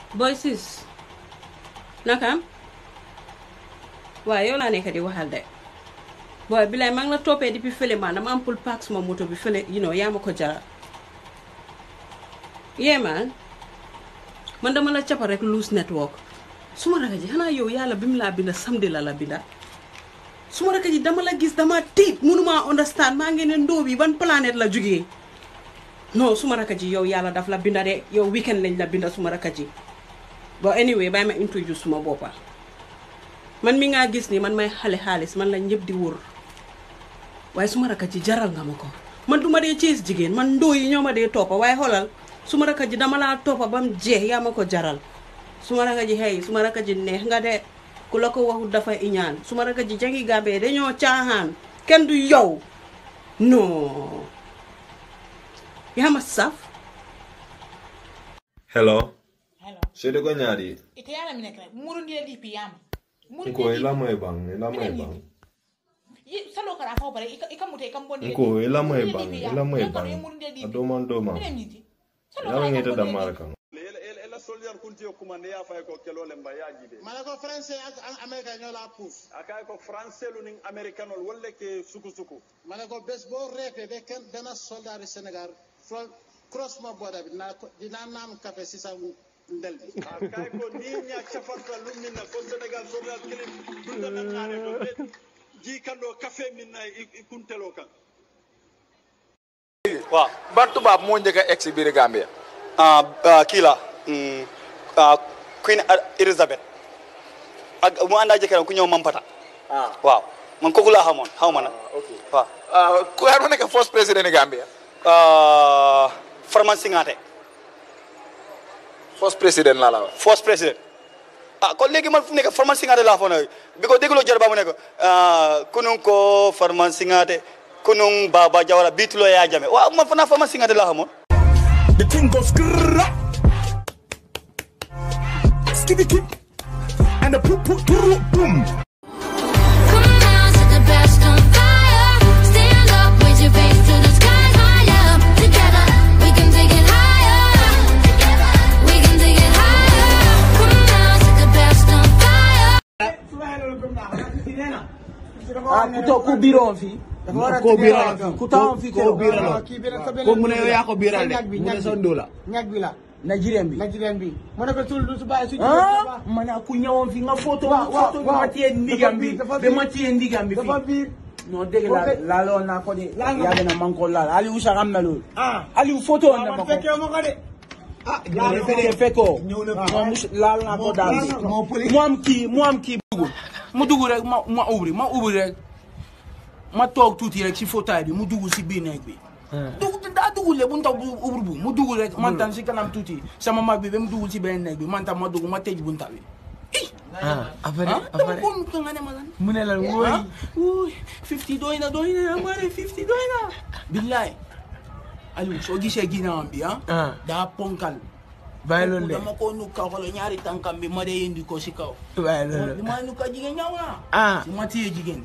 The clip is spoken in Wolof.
boy sis nakam waaw yow laa nekk di waxal de booy bi lay maa ngi la toppee depuis fële maa dama am pour paak sama moto bi fële you know yaa ma ko jaral yee man man dama la cappa rek loose network suma raka ji xanaa yow yàlla bi mu laa binda samedi la la binda suma raka ji dama la gis dama tiit mënuma understand maa ngi ne ndóo bi ban planète la jógee non suma raka ji yow yàlla daf la binda de yow weekend lañ la binda suma raka ji bon anyway bàyyi ma introduce suma boppa man mi ngaa gis ni man may xale xaalis man la ñëpp di wër waaye suma raka ji jaral nga ma ko man duma dee cees jigéen man ndóo yi ñoo ma dee toppa waaye xoolal suma raka ji dama laa toppa ba mu jeex yaa ma ko jaral suma raka ji xëy suma raka ji neex nga de ku la ko waxut dafa iñaan suma raka ji jangi gàmbee dañoo caaxaan kenn du yow non yaa ma saf Hello. Hello. Shede ko nyari. Ite yana mine kare. Murundi ya lipi yama. Nko ila mo ebang, ila mo ebang. Yi salo kara fa bare ika ika mute ika mbondi. Nko ila mo ebang, ila mo ebang. Adoma ndoma. Mine miti. Salo Yala kara ngeta ika da mbondi. maraka. ela ela- ela soldier kuntiyo kumande ya fay ko kelole mba yajibe mana ko français ak ak américain ñoo la puus akay ko français lu ning americanol wolle ke suku suku mana ko bés boo reetee ba kenn benn soldat du Sénégal fro croisement border bi dinaa ko dinaa naan café si sa ndel bi akay ko ni nya chafarta lu minna ko senegal soldat kilim dunda na ngare do be ji kando café minna i- i kuntelo kan waaw ban tubaab moo njëkk a egg si biir Gambia. ah ah, kii la mm, ah, Queen Elizabeth ak mu ànd ak jëkkëram ku ñëw Mampata ah waaw man kooku laa xamoon xaw ma nag ok waaw ah ku yaa ma nekk first président ni Gambia. ah, Farman Singate first président laa la wax. first president ah kon léegi man fu mu nekk Farman Singate laa foog ne bi ko dégloo jër ba mu nekk ah, kunun ko Farman Singate kunun Baba Jawara biituloo yaa jame waaw man fanaa Farman Singate laa xamoon The thing goes grrrra. Skibby kip. And the poop poop poop boom. Come on, set the best on fire. Stand up, raise your face to the sky higher. Together, we can take it higher. Together, we can take it higher. Come on, set the best on fire. ah ku toog ku biiroon fii. ko biiral ku taxawoon fii ko biiral ko mu ne yow yaa ko biiral de mu ne sa ndóo la. ñag bi la Nigerian bi. Nigerian bi mu ne ko tul du su bàyyi su ah ma ne ku ñëwoon fii nga photo Waaw, waaw, photo bi waaw. ma téye ndigam bi Dafa ba biir, ma téye ndigam bi dafa fii. biir non dégg la Ok. laaloon naa ko de. Laal nga ko. yàgg na man ko laal Aliou sax am na loolu. ah Aliou photo woon na ma man ko. fekkee ma ko de ah ñëw fekkee fekkoo. moom mus- laal naa ko daal bi. moo poli- mu am kii mu am kii dugg mu dugg rek ma ma ubbi ma ubbi rek ma toog tuuti rek si fauteuil bi mu dugg si biir néeg bi. dugg daa dugg le bu ndaw bu ubbi bu mu dugg rek man tam si kanam tuuti sama mag bi ba mu dugg si benn néeg bi man tam ma dugg ma tëj bunta bi. ah après ah dama après ko nga ne ma lan. mu ne la ah wóoy wuuy 50 doy na doy na ma ne 50 doy na. billaay Aliou soo gisee ginnaawam bi ah. ah daa ponkal. bàyyi loolu de dama ko nukka xoolal ñaari tànkam bi ma dee indi ko si kaw. bàyyi loolu li ma nukka jigéen ñaw na. ah su ma téye jigéen.